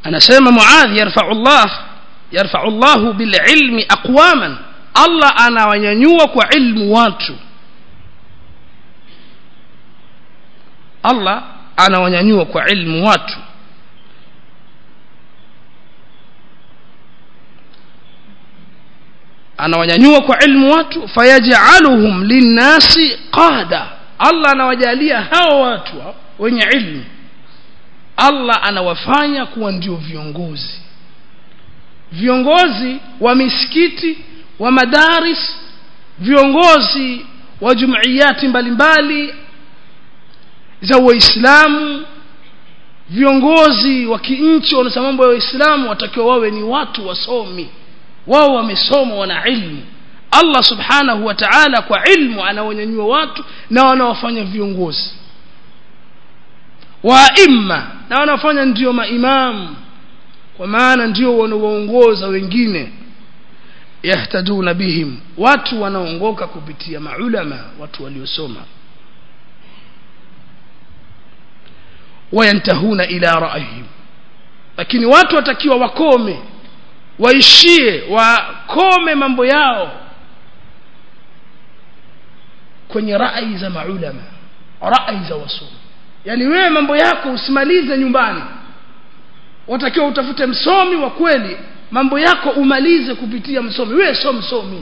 anasema muadh yarfa'u Allah yarfa'u Allah bililmi aqwaman Allah anawanyanyua kwa ilmu watu Allah anawanyanyua kwa ilmu watu anawanyanyua kwa ilmu watu fayaj'aluhum linnasi qada Allah anawajalia hao watu wenye ilmu Allah anawafanya kuwa ndio viongozi viongozi wa misikiti wa madaris viongozi wa jumuiyati mbalimbali za waislamu viongozi wa kinchi wanasema mambo ya waislamu watakiwa wawe ni watu wasomi wao wamesoma wana ilmu Allah subhanahu wa ta'ala kwa ilmu anawanyanyua watu na wanawafanya viongozi waima na wanafanya ndio maimamu kwa maana ndio wanaoongoza wengine yahtaduna bihim watu wanaongoka kupitia maulama watu waliosoma wayantahuna ila ra'yihim lakini watu watakiwa wakome waishie wakome mambo yao kwenye rai za maulama rai za wasomi yani wewe mambo yako usimalize nyumbani watakiwa utafute msomi wa kweli mambo yako umalize kupitia msomi wewe sio msomi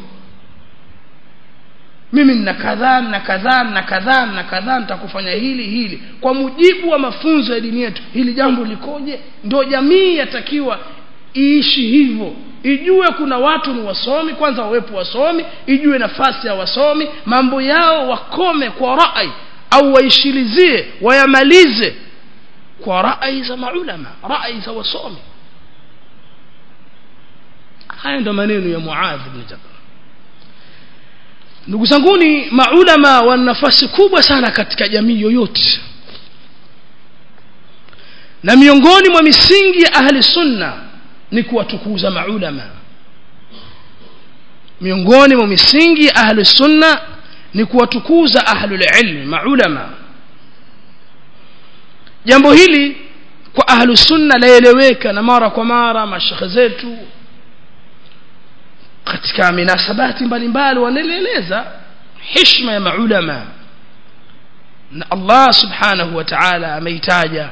mimi nina kadhaa na kadhaa na kadhaa na kadhaa nitakufanya hili hili kwa mujibu wa mafunzo ya dini yetu hili jambo likoje ndio jamii yatakiwa iishi hivyo ijue kuna watu ni wasomi kwanza wawepo wasomi ijue nafasi ya wasomi mambo yao wakome kwa rai au waishilizie wayamalize kwa rai za maulama rai za wasomi haya ndo maneno ya Muadh ibn Jabal ndugu zanguni maulama wana nafasi kubwa sana katika jamii yoyote na miongoni mwa misingi ya ahli sunna ni kuwatukuza maulama miongoni mwa misingi ya ahli sunna ni kuwatukuza ahlul ilmi maulama jambo hili kwa ahlu sunna laeleweka na mara kwa mara mashekhe zetu katika minasabati mbalimbali wanaeleza heshima ya maulama na Allah subhanahu wa ta'ala ameitaja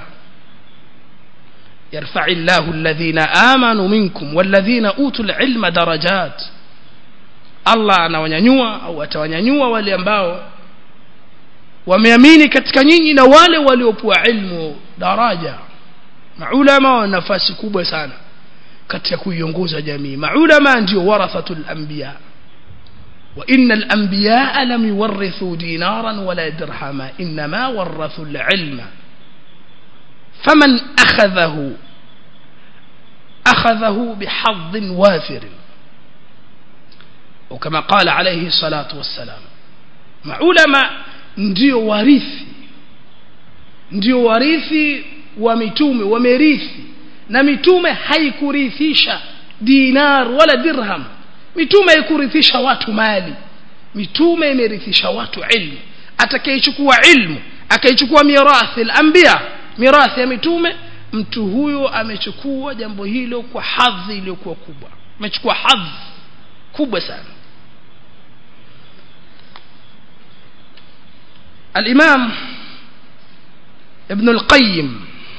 يرفع الله الذين آمنوا منكم والذين أوتوا العلم درجات Allah anawanyanyua au atawanyanyua wale ambao wameamini katika nyinyi na wale waliopewa ilmu daraja maulama wana nafasi kubwa sana katika kuiongoza jamii maulama ndio warathatul anbiya wa innal anbiya lam yuwarithu dinaran wala dirhama inma warathu al-ilma faman akhadhahu akhadhahu bihadh wafir وكما قال عليه الصلاة والسلام maulama ndio warithi ndio warithi wa mitume wamerithi na mitume haikurithisha dinar wala dirham mitume haikurithisha watu mali mitume imerithisha watu ilmu atakayechukua ilmu akaichukua mirathi al-anbiya mirathi ya mitume mtu huyo amechukua jambo hilo kwa hadhi iliyokuwa kubwa amechukua hadhi kubwa sana الإمام ابن القيم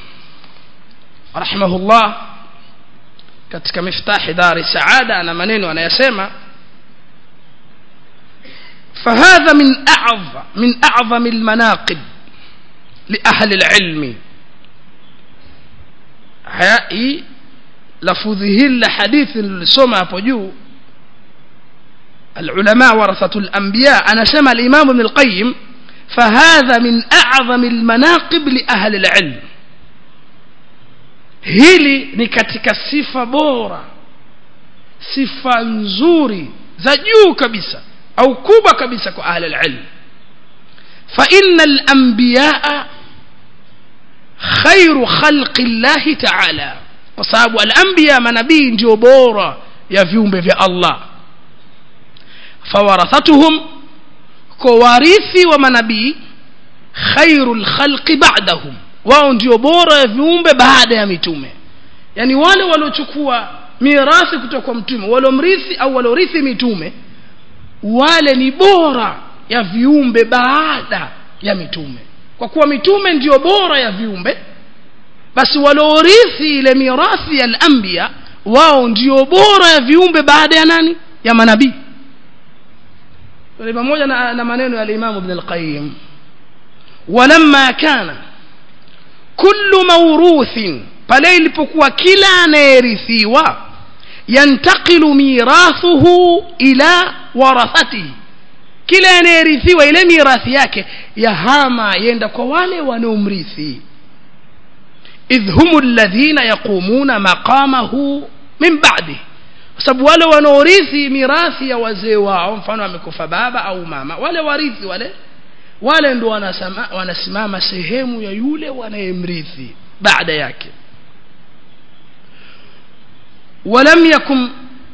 رحمه الله katika miftahi dari saada ana maneno anayasema فهذا من أعظم من أعظم المناقب لأهل العلم هاي لفظه الحديث السمع بجو العلماء ورثة الأنبياء أنا سمع الإمام ابن القيم فهذا من أعظم المناقب لأهل العلم hili ni katika sifa bora sifa nzuri za juu kabisa au kubwa kabisa kwa ahli alilm fa inna alanbiyaa khairu khalqi llahi ta'ala kwa sababu alanbiya manabii ndio bora ya viumbe vya Allah fawarathatuhum kwa warithi wa manabii khairul khalqi ba'dahum wao ndio bora ya viumbe baada ya mitume yani wale waliochukua mirathi kutoka kwa mtume waliomrithi au waliorithi mitume wale ni bora ya viumbe baada ya mitume kwa kuwa mitume ndiyo bora ya viumbe basi waliorithi ile mirathi ya al-anbiya wao ndio bora ya viumbe baada ya nani ya manabii pamoja na, na maneno ya Imam Ibn al-Qayyim walamma kana kullu mawruthin pale ilipokuwa kila anayerithiwa yantaqilu mirathuhu ila warathatihi kila anayerithiwa ile mirathi yake yahama yenda kwa wale wanaomrithi idh humu alladhina yaqumuna maqamahu min ba'di kwa sababu wale wanaorithi mirathi ya wazee wao mfano amekufa baba au mama wale warithi wale wale ndo wanasema, wanasimama sehemu ya yule wanayemrithi baada yake ولم يكن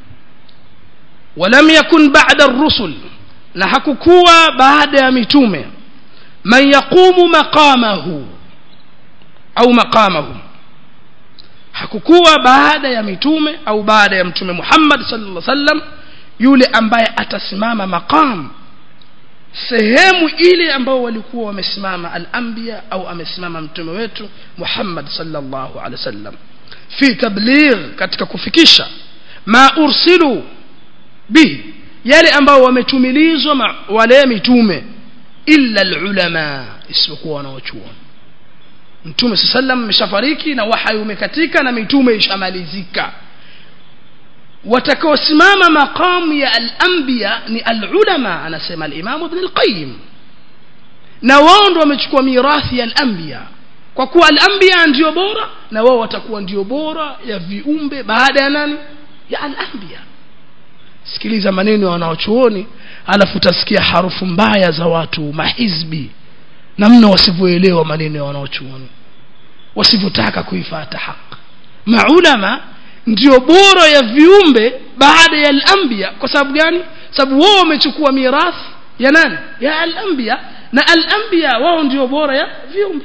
ولم يكن بعد الرسل na hakukuwa baada ya mitume man yaqumu maqamahu au maqamahum hakukuwa baada ya mitume au baada ya mtume Muhammad sallallahu alaihi wasallam yule ambaye atasimama maqam sehemu ile ambao walikuwa wamesimama al-anbiya au amesimama mtume wetu Muhammad sallallahu alaihi wasallam fi tabligh katika kufikisha ma ursilu bihi yale ambao wametumilizwa wale mitume illa alulama isipokuwa wanaochuoni mtume sallam ameshafariki na wahai umekatika na mitume ishamalizika watakaosimama maqamu ya al-anbiya ni al-ulama anasema al-imam ibn al-qayyim na wao ndio wamechukua mirathi ya al-anbiya kwa kuwa al-anbiya ndio bora na wao watakuwa ndio bora ya viumbe baada ya nani ya al-anbiya sikiliza maneno ya wanaochuoni alafu utasikia harufu mbaya za watu mahizbi namna wasivyoelewa maneno ya wanaochuoni wasivyotaka kuifata haki maulama ndio bora ya viumbe baada ya al-anbiya kwa sababu gani sababu wao wamechukua mirathi ya nani ya al-anbiya na al-anbiya wao ndio bora ya viumbe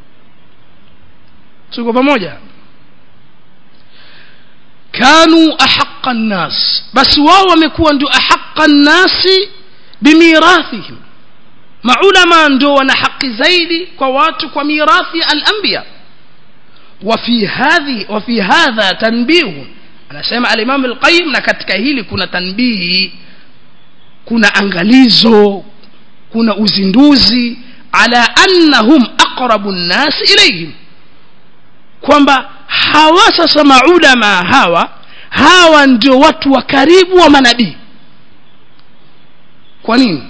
tuko pamoja kanu ahaqqa an-nas basi wao wamekuwa ndio ahaqqa an-nasi bimirathihim maulama ndio wana haki zaidi kwa watu kwa mirathi ya al-anbiya وفي هذه وفي هذا تنبيه anasema al-Imam al-Qayyim na katika hili kuna tanbihi kuna angalizo kuna uzinduzi ala annahum aqrabu an-nas ilayhim kwamba hawa sasa maulama hawa hawa ndio watu wa karibu wa manabii kwa nini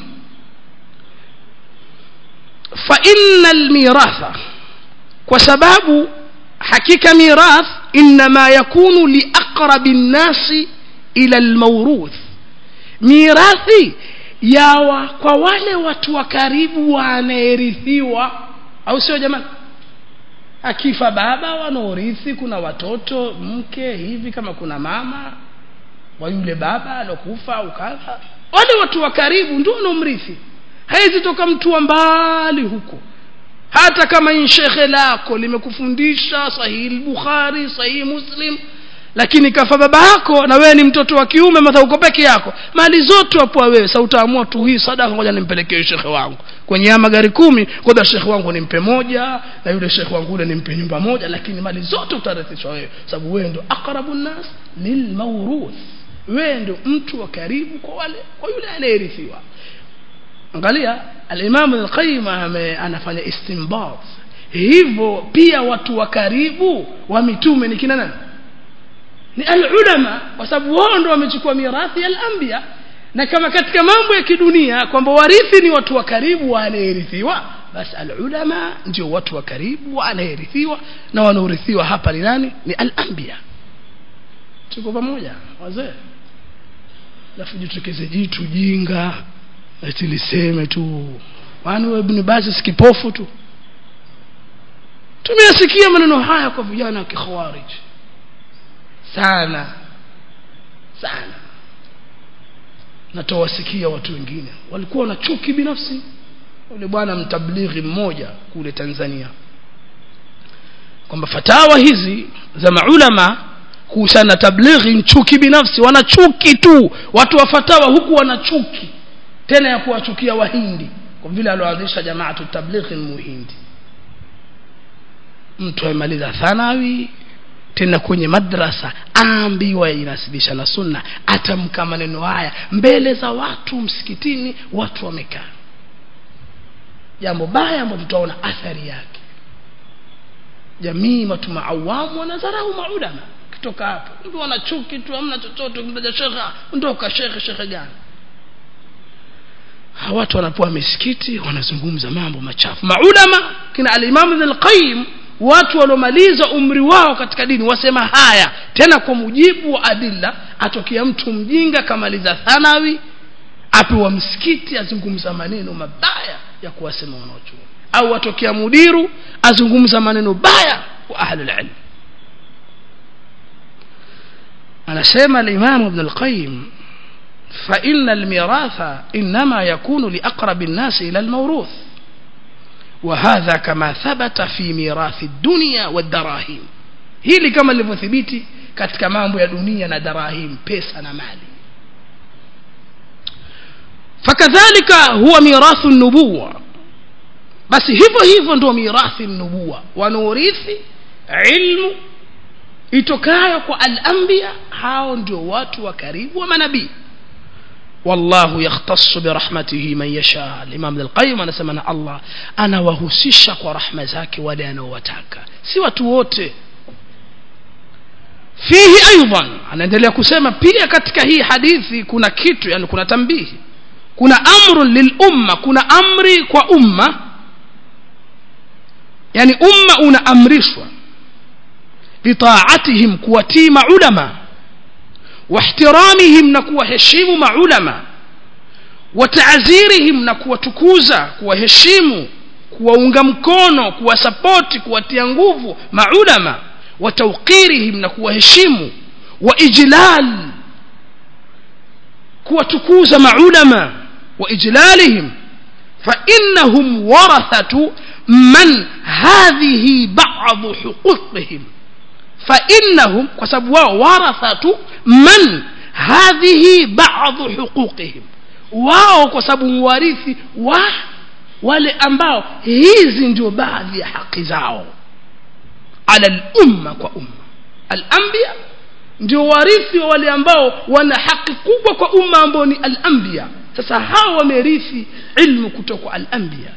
fa innal miratha kwa sababu hakika mirath inma yakunu liaqrabi nnasi ila almawruth mirathi yawa kwa wale watu wa karibu wanaerithiwa au sio jamani akifa baba wanaorithi kuna watoto mke hivi kama kuna mama wa yule baba alokufa au kadha wale watu wa karibu ndio wanaomrithi haizi toka mtu wa mbali huko hata kama ni shekhe lako limekufundisha sahihi bukhari sahihi muslim lakini kafa baba yako na wewe ni mtoto wa kiume madha uko peke yako mali zote wapo wewe sasa utaamua tu hii sadaka ngoja nimpelekee shekhe wangu kwenye ya magari kumi ngoja shekhe wangu nimpe moja na yule shekhe wangu yule nimpe nyumba moja lakini mali zote utarithishwa wewe sababu wewe ndio aqrabu nas lilmawruth wewe ndio mtu wa karibu kwa wale kwa yule anayerithiwa angalia al-Imam al-Qayyim anafanya istinbat hivyo pia watu wa karibu wa mitume ni kina nani ni al-ulama kwa sababu wao ndio wamechukua mirathi ya al-anbiya na kama katika mambo ya kidunia kwamba warithi ni watu wa karibu wanayerithiwa basi al-ulama ndio watu wa karibu wanayerithiwa na wanaorithiwa hapa ni nani ni al-anbiya tuko pamoja wazee alafu jitokeze jitu jinga eti liseme tu kwani wewe ibn Baz sikipofu tu tumeyasikia maneno haya kwa vijana wa kikhawarij sana sana natowasikia watu wengine walikuwa na chuki binafsi yule bwana mtablighi mmoja kule Tanzania kwamba fatawa hizi za maulama kuhusiana na tablighi ni chuki binafsi wana chuki tu watu wa fatawa huku wana chuki tena ya kuwachukia wahindi kwa vile alioanzisha jamaatu tablighi ni muhindi mtu amemaliza thanawi tena kwenye madrasa aambiwa inasibisha na sunna atamka maneno haya mbele za watu msikitini watu wamekaa jambo baya ambalo tutaona athari yake jamii watu maawamu wanadharau maulama kutoka hapo mtu wana chuki tu hamna chochote ukimtaja shekhe ondoka shekhe shekhe gani hawa watu wanapoa misikiti wanazungumza mambo machafu maulama kina alimamu ibn al-qayyim watu waliomaliza umri wao katika dini wasema haya tena kwa mujibu wa adilla atokea mtu mjinga kamaliza thanawi apewa msikiti azungumza maneno mabaya ya kuwasema wanaochuoni au atokea mudiru azungumza maneno baya kwa ahlul ilm anasema al-imam ibn al-qayyim فإن الميراث إنما يكون لأقرب الناس إلى الموروث وهذا كما ثبت في ميراث الدنيا والدراهم hili kama lilivyothibiti katika mambo ya dunia na darahim pesa na mali fakadhalika huwa mirathu nubuwa basi hivyo hivyo ndio mirathi nubuwa wanaurithi ilmu itokayo kwa al-anbiya hao ndio watu wa karibu wa manabii والله يختص برحمته من يشاء الإمام ابن القيم أنا سمعنا الله أنا وهسيشك ورحمة ذاك ولا أنا وتاك سوى تووت فيه أيضا أنا endelea kusema pia katika hii hadithi kuna kitu yani kuna tambihi kuna amru lilumma kuna amri kwa umma yani umma unaamrishwa bitaatihim kuwatii maulama واحترامهم نكوا هشيم مع علماء وتعزيرهم نكوا تكوزا كوا هشيم kuwaunga mkono kuwasapoti kuwatia nguvu maulama watauqirihim na kuwaheshimu wa ijlal kuwatukuza maulama wa ijlalihim fa innahum warathatu man hadhihi ba'd huquqihim fa innahum kwa sababu wao warathatu man hadhihi ba'dhu huquqihim wao kwa sababu warithi wa wale ambao hizi ndio baadhi ya haki zao ala al-umma kwa umma al-anbiya ndio warithi wa wale ambao wana haki kubwa kwa umma ambao ni al-anbiya sasa hao wamerithi ilmu kutoka al-anbiya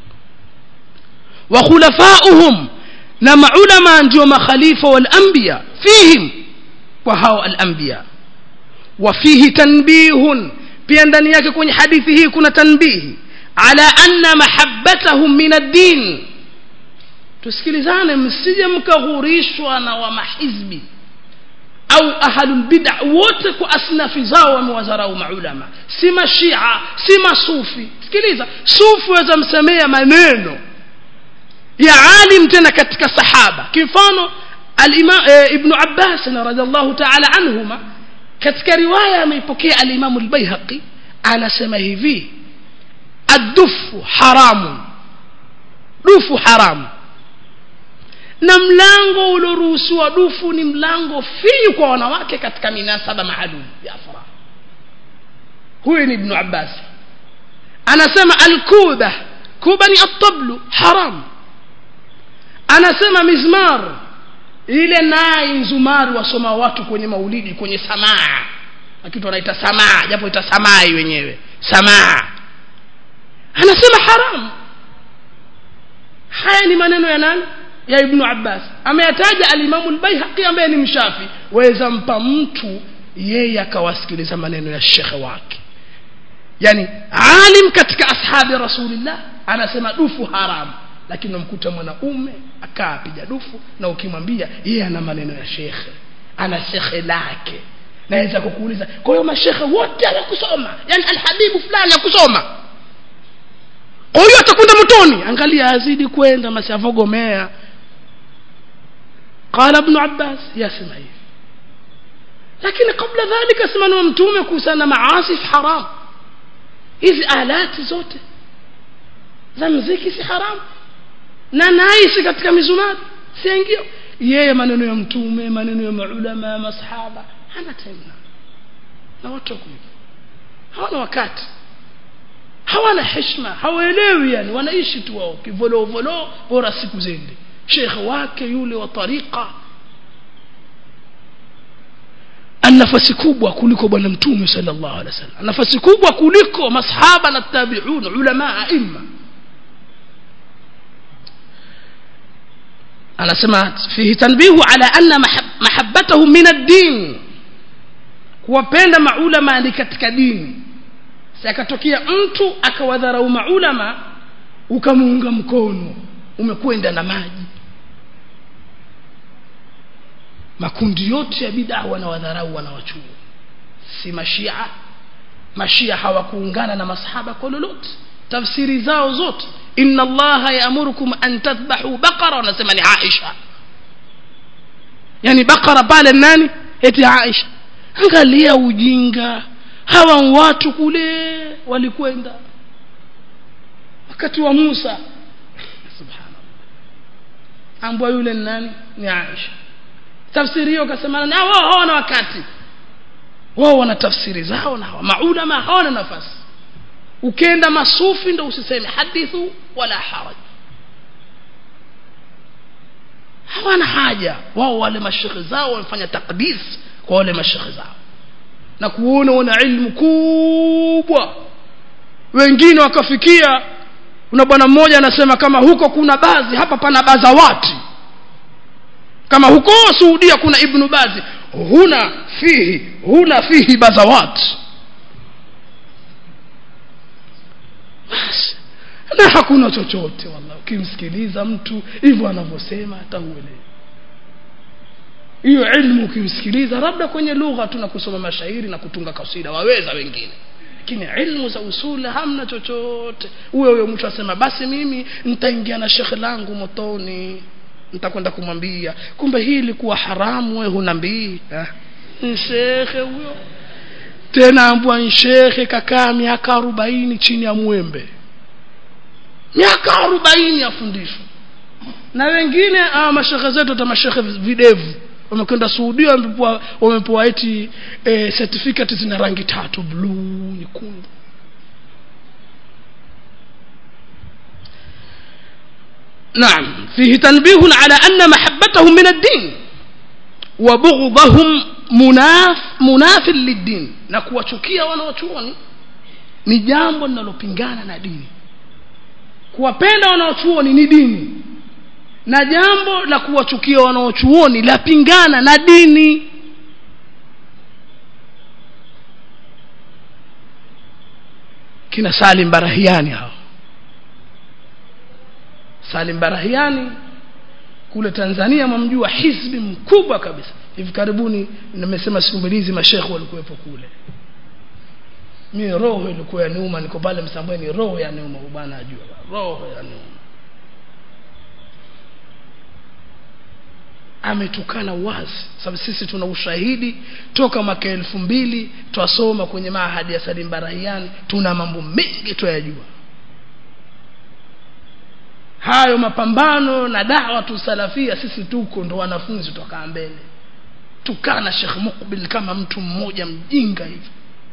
wa khulafa'uhum na maulama ndio makhalifa wal anbiya fihim kwa hao al anbiya wa fihi tanbihun pia ndani yake kwenye hadithi hii kuna tanbihi ala anna mahabbatahum min ad-din tusikilizane msije mkaghurishwa na wa mahizbi au ahlul bid'a wote kwa asnafi zao wamewadharau maulama si mashia si masufi sikiliza sufi waweza msemea maneno ya alim tena katika sahaba kifano al-imam e, ibn abbas radhiallahu ta'ala anhuma katika riwaya ameipokea al-imam al-baihaqi anasema hivi ad-dufu haramu dufu haramu na mlango ulioruhusiwa dufu ni mlango finyu kwa wanawake katika minasaba maalum ya furaha huyu ni ibn abbas anasema al-kuba kuba ni at-tablu haram anasema mizmar ile nai nzumari wasoma watu kwenye maulidi kwenye samaa kitu wanaita samaa japo ita samai wenyewe samaa anasema haram haya ni maneno ya nani ya ibnu abbas ameyataja alimamu lbaihaqi ambaye ni mshafi waweza mpa mtu yeye akawasikiliza maneno ya shekhe wake yani alim katika ashabi rasulillah anasema dufu haramu lakini unamkuta mwanaume akaa piga dufu na ukimwambia yeye ana maneno ya shekhe ana shekhe lake naweza kukuuliza kwa hiyo mashekhe wote hawakusoma yani alhabibu fulani hakusoma kwa hiyo atakwenda motoni angalia azidi kwenda masiavogomea qala ibn abbas yasema hivi lakini kabla dhalika simama mtume kuhusiana na maasif haram hizi alati zote za mziki si haramu na naisi katika mizumari siingia yeye maneno ya mtume maneno ya maulama ya masahaba hana time na na watu wako hivyo hawana wakati hawana heshima hawaelewi yani wanaishi tu wao kivolovolo bora siku zende shekhe wake yule wa tariqa ana nafasi kubwa kuliko bwana mtume sallallahu alaihi wasallam nafasi kubwa kuliko masahaba na tabi'un ulama aima anasema fihi tanbihu ala anna mahabbatahu min ad-din kuwapenda maulama ni katika dini akatokea mtu akawadharau maulama ukamuunga mkono umekwenda na maji makundi yote ya bid'a wanawadharau wanawachuo si mashia mashia hawakuungana na masahaba kwa lolote tafsiri zao zote inna allaha yaamurukum an tadhbahu baqara wanasema ni aisha yani baqara pale nani eti aisha angalia ujinga hawa watu kule walikwenda wakati wa Musa subhanallah ambwa yule nani ni Aisha tafsiri hiyo kasema na wao hawana wakati wao wana tafsiri zao na maulama hawana nafasi ukenda masufi ndo usiseme hadithu wala haraj hawana haja wao wale mashekhe zao wamefanya takdis kwa wale mashekhe zao na kuona wana ilmu kubwa wengine wakafikia kuna bwana mmoja anasema kama huko kuna bazi hapa pana bazawati kama huko Saudia kuna ibnu bazi huna fihi huna fihi bazawati basi na hakuna chochote wallahi ukimsikiliza mtu hivyo anavyosema atauelewa hiyo ilmu ukimsikiliza labda kwenye lugha tu na kusoma mashairi na kutunga kasida waweza wengine lakini ilmu za usuli hamna chochote huyo huyo mtu asema basi mimi nitaingia na shekhe langu motoni nitakwenda kumwambia kumbe hii ilikuwa haramu wewe hunambii eh? shekhe huyo tena ambwa shekhe kakaa miaka arobaini chini ya mwembe miaka arobaini afundishwa na wengine ah, mashekhe zetu hata mashekhe videvu wamekwenda Saudia wamepewa wamepewa eti e, certificate zina rangi tatu blue nyekundu نعم فيه تنبيه على أن محبتهم من الدين وبغضهم مناف مناف للدين na kuwachukia wanaochuoni ni jambo linalopingana na dini kuwapenda wanaochuoni ni dini na jambo la kuwachukia wanaochuoni lapingana na dini kina Salim Barahiani hao Salim Barahiani kule Tanzania mamjua hizbi mkubwa kabisa hivi karibuni nimesema siku mbili hizi mashekhe walikuwepo kule mimi roho ilikuwa ya niuma niko pale Msambweni roho ya niuma bwana ajua roho ya niuma ametukana wazi sababu sisi tuna ushahidi toka mwaka elfu mbili twasoma kwenye mahadi ya Salim Barahiani tuna mambo mengi tuyajua hayo mapambano na dawa tusalafia sisi tuko ndo wanafunzi tokaa mbele tukana Sheikh Mukbil kama mtu mmoja mjinga hivi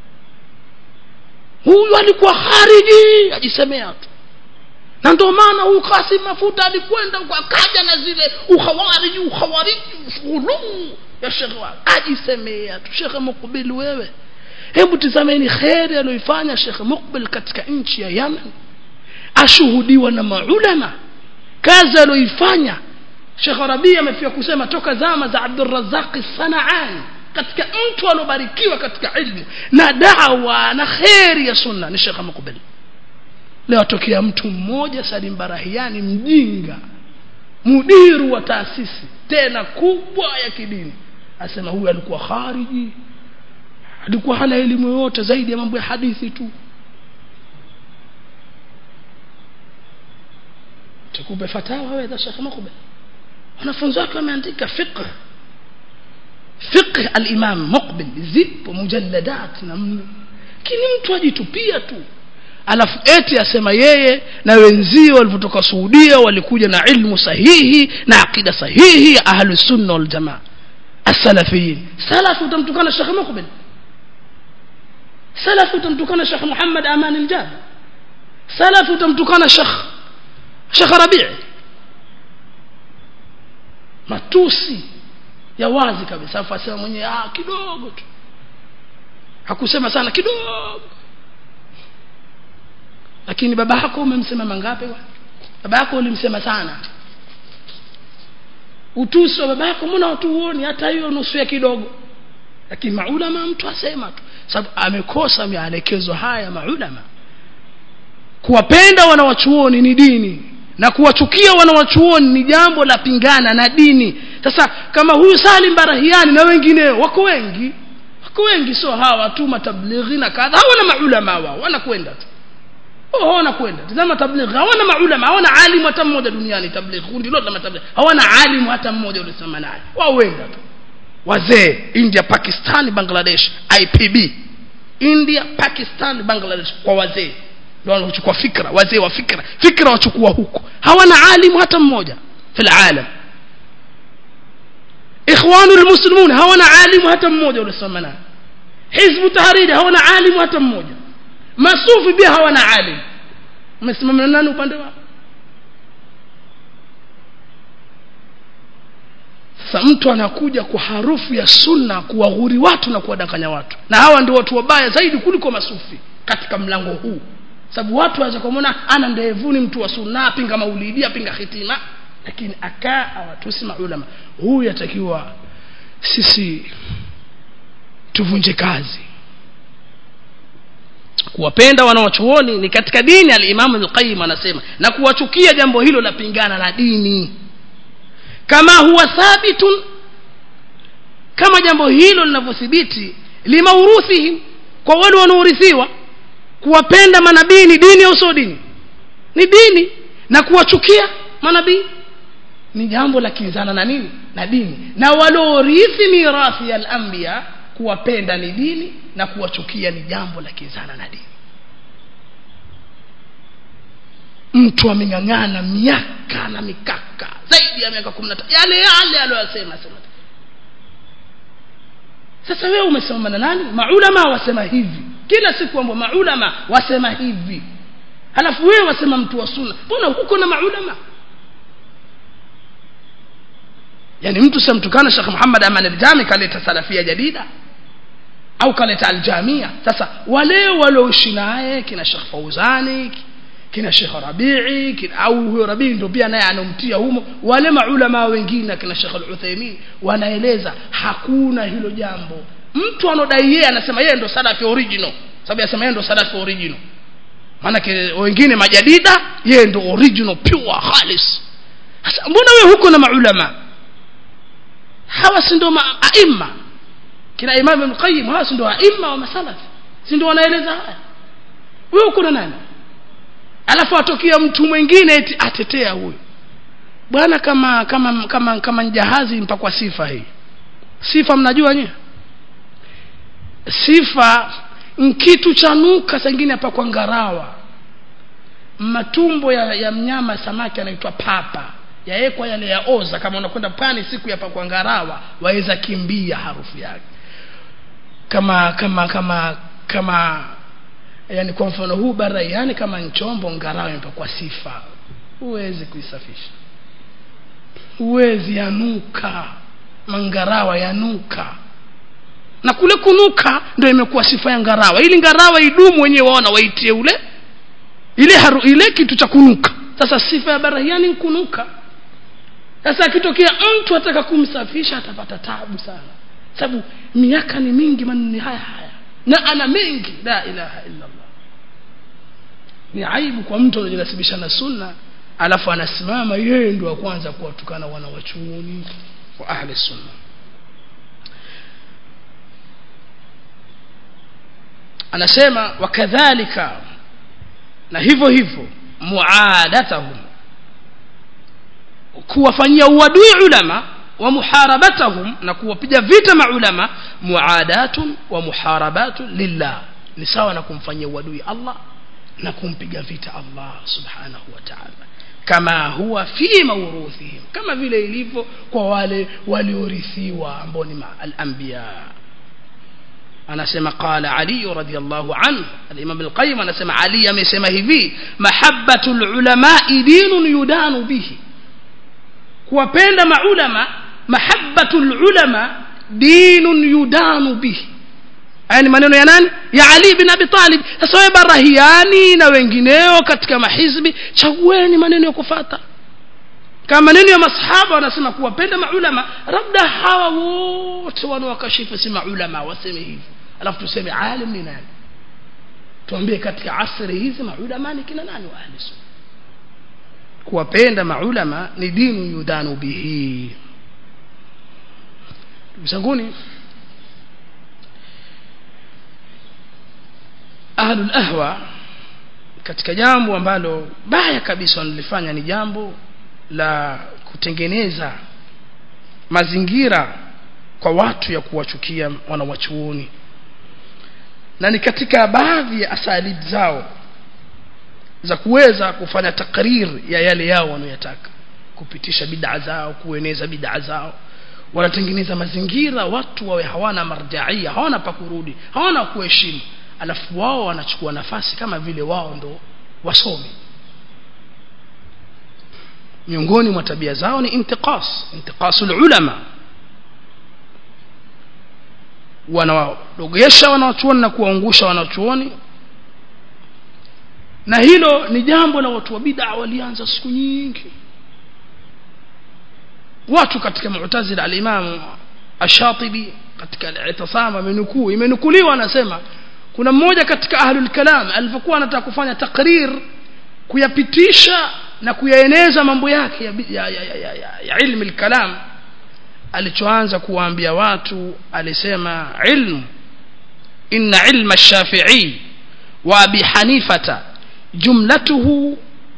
huyu alikuwa khariji ajisemea tu na ndio maana huyu Kasim Mafuta alikwenda huko akaja na zile ukhawariji ukhawariji ghuluu ya Sheikh ajisemea tu Sheikh Mukbil wewe hebu tizameni kheri aliyoifanya Sheikh Mukbil katika nchi ya Yemen ashuhudiwa na maulama kazi aliyoifanya Sheikh Rabi amefika kusema toka zama za Abdul Razzaq Sanaani katika mtu alobarikiwa katika ilmu na dawa na kheri ya sunna ni Sheikh Mukbil leo atokea mtu mmoja Salim Barahiani mjinga mudiru wa taasisi tena kubwa ya kidini asema huyu alikuwa khariji alikuwa hana elimu yoyote zaidi ya mambo ya hadithi tu tukupe fatawa wewe Sheikh Mukbil wanafunzi wake wameandika fiqh fiqh al-Imam Muqbil zipo mujalladat na mno kini mtu ajitupia tu alafu eti asema yeye na wenzio walivyotoka suudia walikuja na ilmu sahihi na aqida sahihi ya ahlusunna waljamaa asalafiyin salafi utamtukana shekh mukbil salafi utamtukana shekh muhammad aman aljabi salafi utamtukana shekh shekh rabii matusi ya wazi kabisa afu asema mwenyewe ah kidogo tu hakusema sana kidogo lakini baba yako umemsema mangapi baba yako ulimsema sana utusi wa baba yako mbona watu huoni hata hiyo nusu ya kidogo lakini maulama mtu asema tu sababu amekosa maelekezo haya maulama kuwapenda wanawachuoni ni dini na kuwachukia wanawachuoni ni jambo la pingana na dini sasa kama huyu Salim Barahiani na wengineo wako wengi wako wengi sio hawa tu matablighi na kadha hawana maulama wao wanakwenda tu oh wanakwenda tazama tablighi hawana maulama hawana alimu hata mmoja duniani tablighi kundi lote la matablighi hawana alimu hata mmoja ulisema naye wao wenda tu wazee India Pakistan Bangladesh IPB India Pakistan Bangladesh kwa wazee ndio wanachukua fikra wazee wa fikra fikra wachukua huko hawana alimu hata mmoja fil alam ikhwanu almuslimun hawana alimu hata mmoja ulisoma naye hizbu tahriri hawana alimu hata mmoja masufi pia hawana alimu umesimama nani upande wao sasa mtu anakuja kwa harufu ya sunna kuwaghuri watu na kuwadanganya watu na hawa ndio watu wabaya zaidi kuliko masufi katika mlango huu sababu watu waweza kumwona ana ndevuni mtu wa sunna apinga maulidi apinga hitima lakini akaa awatusi maulama huyu yatakiwa sisi tuvunje kazi kuwapenda wanawachuoni ni katika dini alimamu lqayim anasema na kuwachukia jambo hilo la pingana na dini kama huwa thabitun kama jambo hilo linavyothibiti limauruthihim kwa wale wanaorithiwa kuwapenda manabii ni dini au sio dini ni dini na kuwachukia manabii ni jambo la kinzana na nini na dini na waliorithi mirathi ya al-anbiya kuwapenda ni dini na kuwachukia ni jambo la kinzana na dini mtu ameng'ang'ana miaka na mikaka zaidi ya miaka 15 yale yale aliyosema sema sasa wewe umesema na nani maulama wasema hivi kila siku ambao maulama wasema hivi halafu wewe wasema mtu wa sunna mbona huko na maulama yani mtu samtukana Sheikh Muhammad Aman al-Jami kaleta salafia jadida au kaleta al-Jamia sasa wale walioishi naye kina Sheikh Fauzani kina Sheikh Rabi'i kina au huyo Rabi'i ndio pia naye anomtia humo wale maulama wengine kina Sheikh Al-Uthaymeen wanaeleza hakuna hilo jambo mtu anodai yeye anasema yeye ndo salafi original sababu anasema yeye ndo salafi original maana wengine majadida yeye ndo original pure khalis sasa mbona wewe huko na maulama hawa si ndo aima kina Imam Ibn Qayyim hawa si ndo aima wa masalafi si ndo wanaeleza haya wewe uko na nani alafu atokea mtu mwingine eti atetea huyu bwana kama kama kama kama jahazi mpakwa sifa hii sifa mnajua nyie sifa kitu cha nuka sengine hapa kwa ngarawa matumbo ya, ya mnyama samaki anaitwa papa yaekwa yale ya oza kama unakwenda pwani siku ya pakwa ngarawa waweza kimbia harufu yake kama kama kama kama yani kwa mfano huu bara yani kama nchombo ngarawa imepakwa sifa huwezi kuisafisha huwezi yanuka mangarawa yanuka na kule kunuka ndio imekuwa sifa ya ngarawa ili ngarawa idumu wenyewe waona waitie ule ile haru, ile kitu cha kunuka sasa sifa ya barahiani ni kunuka sasa akitokea mtu ataka kumsafisha atapata tabu sana sababu miaka ni mingi maneno haya haya na ana mengi la ilaha illa Allah ni aibu kwa mtu anajinasibisha na sunna alafu anasimama yeye ndio wa kwanza kuwatukana wana wachuoni wa ahli sunna anasema wakadhalika na hivyo hivyo muadatahum kuwafanyia uadui ulama wa muharabatahum na kuwapiga vita maulama muadatun wa muharabatun lillah ni sawa na kumfanyia uadui Allah na kumpiga vita Allah subhanahu wa ta'ala kama huwa fi mawruthihim kama vile ilivyo kwa wale waliorithiwa ambao ni al-anbiya anasema qala ali radhiyallahu anhu al-imam al-qayyim anasema ali amesema hivi mahabbatul ulama dinun yudanu bihi kuwapenda maulama mahabbatul ulama dinun yudanu bihi haya ni maneno ya nani ya ali bin abi talib sasa wewe barahiani na wengineo katika mahizbi chagueni maneno ya kufata kama maneno ya masahaba wanasema kuwapenda maulama labda hawa wote wanaokashifu si maulama waseme hivi alafu tuseme alim ni nani tuambie katika asri hizi maulama ni kina nani wa ahli sunna kuwapenda maulama ni dinu yudhanu bihi msanguni ahlul ahwa katika jambo ambalo baya kabisa wanalifanya ni jambo la kutengeneza mazingira kwa watu ya kuwachukia wanawachuoni na ni katika baadhi ya asalib zao za kuweza kufanya takrir ya yale yao wanayotaka kupitisha bid'a zao kueneza bid'a zao wanatengeneza mazingira watu wawe hawana marjaia hawana pa kurudi hawana kuheshimu alafu wao wanachukua nafasi kama vile wao ndo wasomi miongoni mwa tabia zao ni intiqas intiqasul ulama wanawadogesha wanawachuoni na kuwaungusha wanachuoni na hilo ni jambo la watu wa bid'a walianza siku nyingi watu katika mu'tazila al-imam ash-shatibi katika al-i'tisam amenukuu imenukuliwa anasema kuna mmoja katika ahlul kalam alipokuwa anataka kufanya takrir kuyapitisha na kuyaeneza mambo yake ya, ya, ya, ya, ya, ya, ya ilmu al-kalam alichoanza kuwaambia watu alisema ilmu inna ilma ash-shafi'i wa abi hanifata jumlatuhu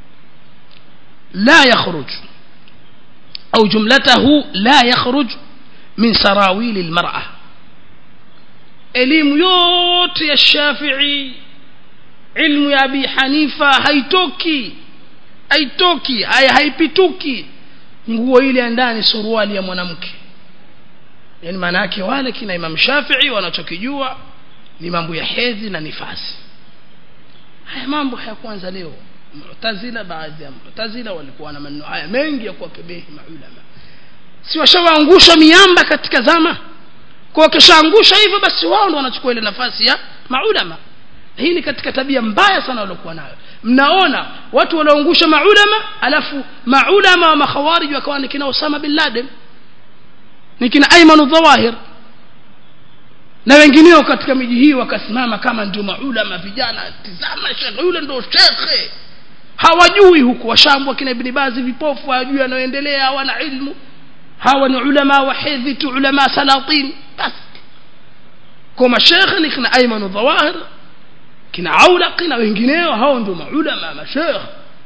la yakhruj au jumlatahu la yakhruj min sarawil al-mar'ah elimu yote ya Shafi'i ilmu ya Abi Hanifa haitoki haitoki haya haipituki nguo ile ya ndani suruali ya mwanamke yani maana yake wale kina Imam Shafi'i wanachokijua ni mambo ya hedhi na nifasi haya mambo hayakuanza leo Mu'tazila baadhi ya Mu'tazila walikuwa na maneno haya mengi ya kuwakebehi maulama si washawaangusha miamba katika zama kwa kishaangusha hivyo basi wao ndo wanachukua ile nafasi ya maulama hii ni katika tabia mbaya sana waliokuwa nayo mnaona watu wanaoangusha maulama alafu maulama wa makhawarij wakawa ni kina Osama bin Laden ni kina Ayman Dhawahir na wengineo katika miji hii wakasimama kama ndio maulama vijana tizama shekhe yule ndio shekhe hawajui huku washambwa kina Ibn Bazi vipofu hawajui yanayoendelea hawana ilmu hawa ni ulama wa hedhi tu ulama salatin basi kwa mashekhe ni kina Ayman Dhawahir kina Aulaqi na wengineo hao ndio maulama mashekhe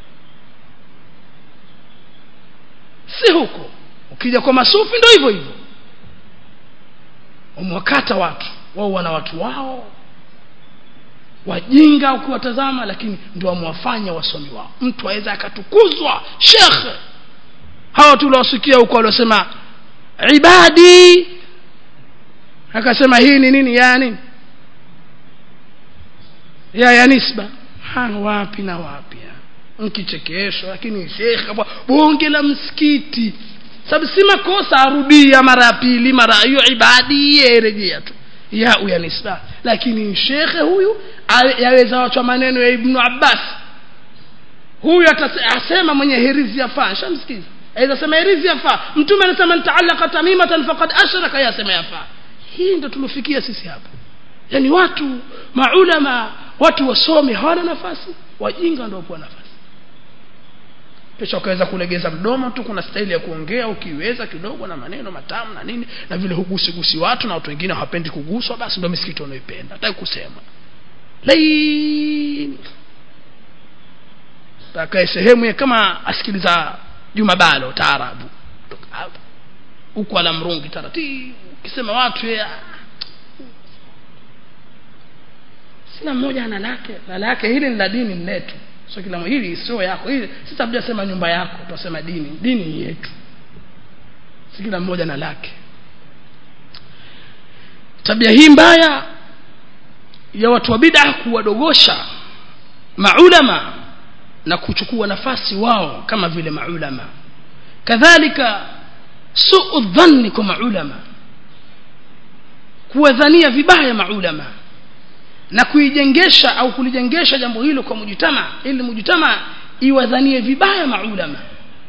si huko ukija kwa masufi ndio hivyo hivyo wamewakata watu wao wana watu wao wajinga ukiwatazama lakini ndio wamewafanya wasomi wao mtu aweza akatukuzwa shekhe hawa tuliwasikia huko waliosema ibadi akasema hii ni nini ya nini ya ya nisba ha wapi na wapi mkichekeshwa lakini shekhe bonge la msikiti sababu si makosa arudia mara ya pili mara hiyo ibadi yerejea tu ya ya nisba lakini shekhe huyu yaweza wachwa maneno ya ibnu abbas huyu atasema mwenye hirizi yafaa shamsikiza aweza sema hirizi yafaa mtume anasema ntaallaka tamimatan faqad ashraka yasema yafaa hii ndo tulofikia sisi hapa yani watu maulama watu wasome hawana nafasi wajinga ndio kwa nafasi kisha ukaweza kulegeza mdomo tu kuna staili ya kuongea ukiweza kidogo na maneno matamu na nini na vile hugusigusi watu na watu wengine hawapendi kuguswa basi ndio misikiti wanaoipenda hataki kusema laini takae sehemu ya kama asikiliza Juma Balo taarabu huko ala mrungi taratibu ukisema watu ya sina mmoja ana lake na lake hili ni la dini ni letu sio kila mmoja hili sio yako hili sisi hatujasema nyumba yako tunasema dini dini ni yetu si kila mmoja na lake tabia hii mbaya ya watu wa bid'a kuwadogosha maulama na kuchukua nafasi wao kama vile maulama kadhalika suu dhanni kwa maulama kuwadhania vibaya maulama na kuijengesha au kulijengesha jambo hilo kwa mujitama ili mujitama iwadhanie vibaya maulama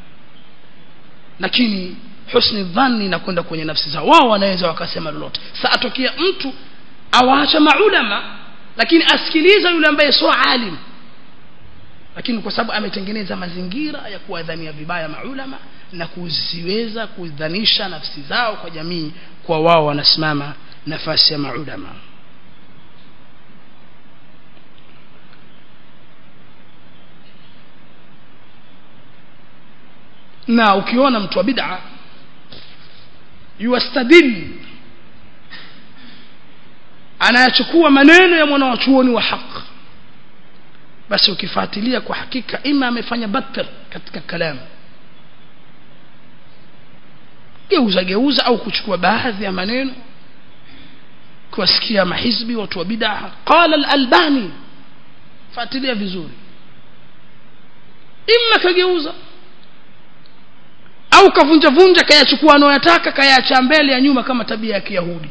lakini husni dhanni na kwenda kwenye nafsi zao wao wanaweza wakasema lolote sa atokea mtu awaacha maulama lakini asikiliza yule ambaye sio alim lakini kwa sababu ametengeneza mazingira ya kuwadhania vibaya maulama na kuziweza kudhanisha nafsi zao kwa jamii kwa wao wanasimama nafasi ya maulama na ukiona mtu wa bid'a yuastadil anayachukua maneno ya mwanawachuoni wa haq basi ukifuatilia kwa hakika ima amefanya batter katika kalamu geuza geuza au kuchukua baadhi ya maneno kuwasikia mahizbi watu wa bid'a qala al-albani fuatilia vizuri imma kageuza au kavunja vunja kayachukua anayoyataka kayaacha mbele ya nyuma kama tabia ya kiyahudi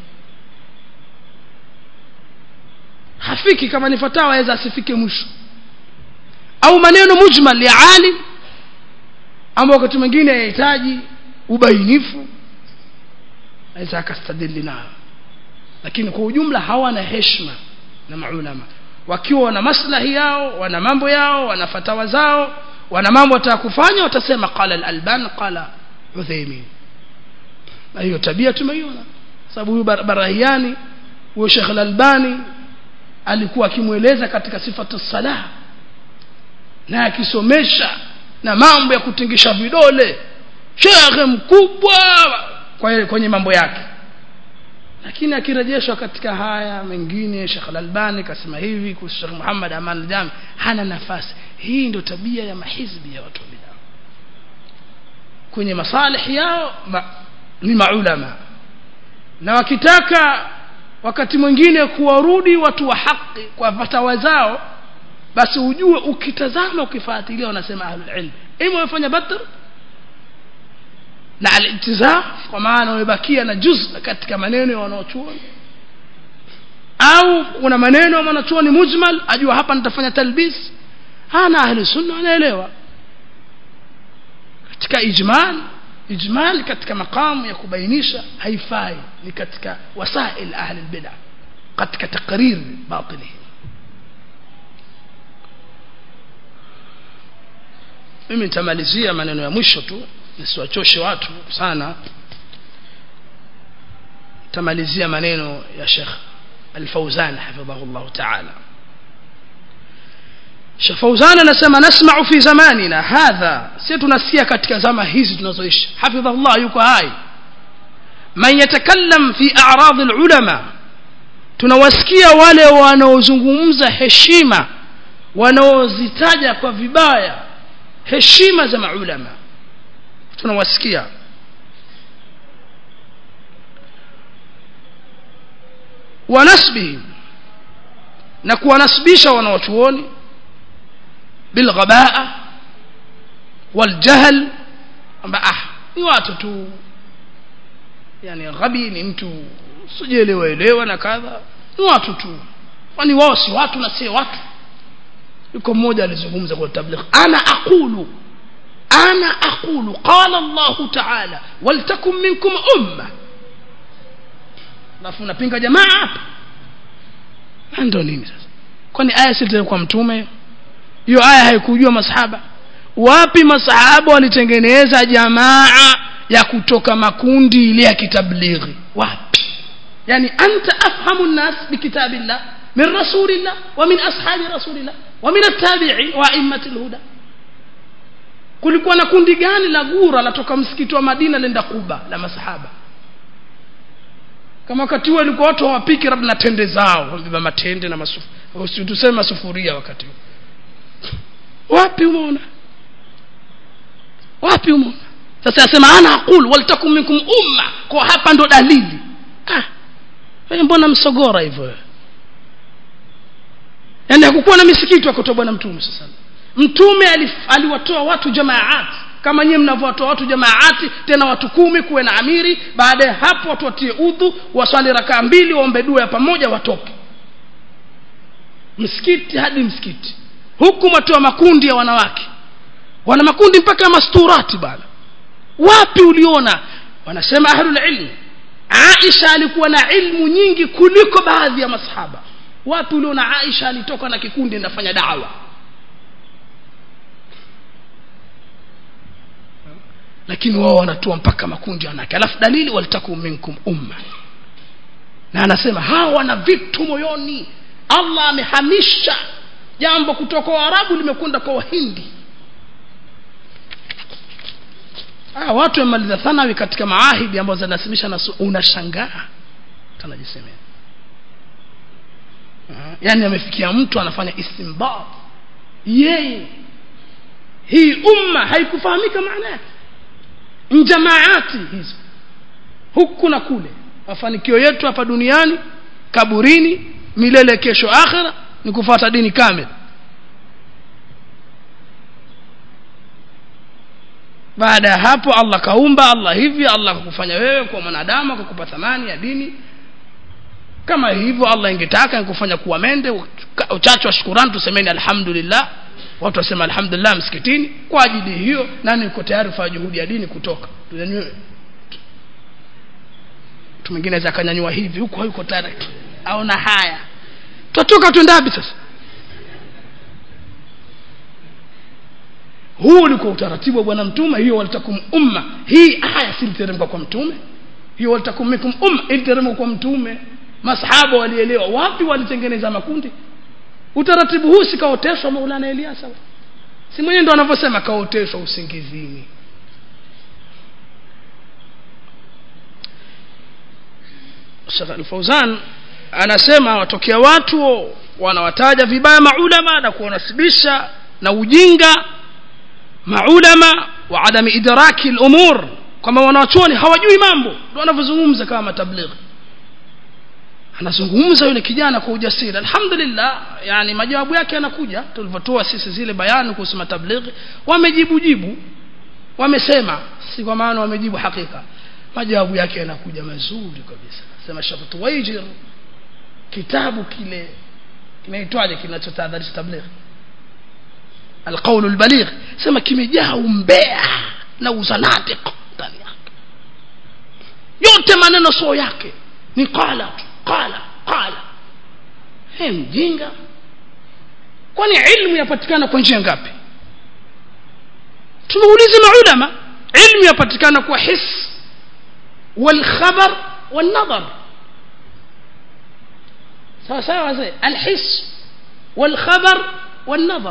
hafiki kama ni fatawa aweza asifike mwisho au maneno mujmal ya alim ambao wakati mwingine yahitaji ubainifu aweza akastadili nayo lakini kwa ujumla hawana heshima na maulama wakiwa wana maslahi yao wana mambo yao wana fatawa zao wana mambo wataka kufanya watasema qala al-alban qala uthaymin na hiyo tabia tumeiona sababu huyu barahiani huyo Sheikh al-Albani alikuwa akimweleza katika sifatu salah na akisomesha na mambo ya kutingisha vidole shekhe mkubwa kwa kwenye mambo yake lakini akirejeshwa katika haya mengine Sheikh Al-Albani kasema hivi kuhusu Sheikh Muhammad Aman al-Jami hana nafasi hii ndio tabia ya mahizbi ya watu bid'a kwenye masalih yao ma, ni maulama na wakitaka wakati mwingine kuwarudi watu wa haki kwa fatawa zao basi ujue ukitazama ukifuatilia wanasema ahlul ilm ima wamefanya batr na al-ittizaf kwa maana wamebakia na juz katika maneno ya wanaochuoni au kuna maneno ya wanachuoni mujmal ajua hapa nitafanya talbis hana ahli sunna wanaelewa katika ijmal ijmal katika makamu ya kubainisha haifai ni katika wasail ahli albid'a katika taqrir batili mimi nitamalizia maneno ya mwisho tu nisiwachoshe watu sana tamalizia maneno ya Sheikh Al-Fauzan hafidhahullah ta'ala Sheikh Fauzan anasema nasma'u fi zamanina hadha si tunasikia katika zama hizi tunazoishi hafidhahullah yuko hai man yatakallam fi a'rad al-ulama tunawasikia wale wanaozungumza heshima wanaozitaja kwa vibaya heshima za maulama tunawasikia wanasbihim na kuwanasibisha wanawachuoni bilghabaa waljahl kwamba ah ni watu tu yani ghabi ni mtu sijielewa elewa na kadha ni watu tu kwani wao si watu na si watu yuko mmoja alizungumza kwa tabligh ana aqulu ana aqulu qala Allah ta'ala waltakum minkum umma alafu unapinga jamaa hapa ndio nini sasa kwani aya si kwa mtume hiyo aya haikujua masahaba wapi masahaba walitengeneza jamaa ya kutoka makundi ile ya kitablighi wapi yani anta afhamu an-nas bikitabillah min rasulillah wa min ashabi rasulillah wa min at-tabi'in wa a'immatil huda kulikuwa na kundi gani la gura latoka msikiti wa Madina lenda Kuba la masahaba kama wakati huo ilikuwa watu hawapiki labda na tende zao wambeba matende na masufu usitusema sufuria wakati huu wapi umeona wapi umeona sasa asema ana aqul waltakum minkum umma kwa hapa ndo dalili ah wewe mbona msogora hivyo yaani hakukuwa na misikiti wakotoa bwana mtume sasa mtume aliwatoa watu jamaati kama nyinyi mnavyowatoa watu jamaati tena watu kumi kuwe na amiri baada ya hapo watu watie udhu waswali rakaa mbili waombe dua ya pamoja watoke msikiti hadi msikiti huku mwatoa makundi ya wanawake wana makundi mpaka ya masturati bana wapi uliona wanasema ahlul ilm Aisha alikuwa na ilmu nyingi kuliko baadhi ya masahaba wapi uliona Aisha alitoka na kikundi ndafanya dawa lakini wao wanatoa mpaka makundi ya wanawake alafu dalili walitakum minkum umma na anasema hawa wana vitu moyoni Allah amehamisha jambo kutoka kwa Waarabu limekwenda kwa Wahindi ah watu wamaliza thanawi katika maahidi ambazo zinasimisha na unashangaa tunajisemea yani amefikia mtu anafanya istinbat yeye hii umma haikufahamika maana yake njamaati hizo huku na kule mafanikio yetu hapa duniani kaburini milele kesho akhira ni kufuata dini kamili baada ya hapo Allah kaumba Allah hivi Allah akakufanya wewe kwa mwanadamu akakupa thamani ya dini kama hivyo Allah ingetaka ingekufanya kuwa mende uchache wa shukurani tusemeni alhamdulillah watu wasema alhamdulillah msikitini kwa ajili hiyo nani yuko tayari kufanya juhudi ya dini kutoka tunyanyue mtu mwingine aweza akanyanyua hivi huko hayuko tayari aona haya tutatoka tuendapi sasa huu ulikuwa utaratibu wa bwana mtume hiyo walitakum umma hii aya siliteremka kwa mtume hiyo walitakum minkum umma iliteremka kwa mtume masahaba walielewa wapi walitengeneza makundi utaratibu huu sikaoteshwa maulana eliasa si mwenyewe ndo anavyosema kaoteshwa usingizini Sheikh Al-Fauzan anasema watokea watu wanawataja vibaya maulama na kuwanasibisha na ujinga maulama wa adami idraki al-umur kwamba wanawachuoni hawajui mambo ndio wanavyozungumza kama matablighi anazungumza yule kijana kwa ujasiri alhamdulillah yani majawabu yake yanakuja tulivyotoa sisi zile bayani kuhusu matablighi wamejibu jibu wamesema si kwa maana wamejibu hakika majawabu yake yanakuja mazuri kabisa sema Sheikh Tuwaijir kitabu kile kinaitwaje kinachotahadharisha tablighi القول البليغ sema kimejaa umbea na uzanadiq ndani yake yote maneno sio yake ni qala tu qala qala he mjinga kwani ilmu yapatikana kwa njia ngapi tumeulize maulama ilmu yapatikana kwa his والخبر والنظر sawa sawa wazee alhis والخبر والنظر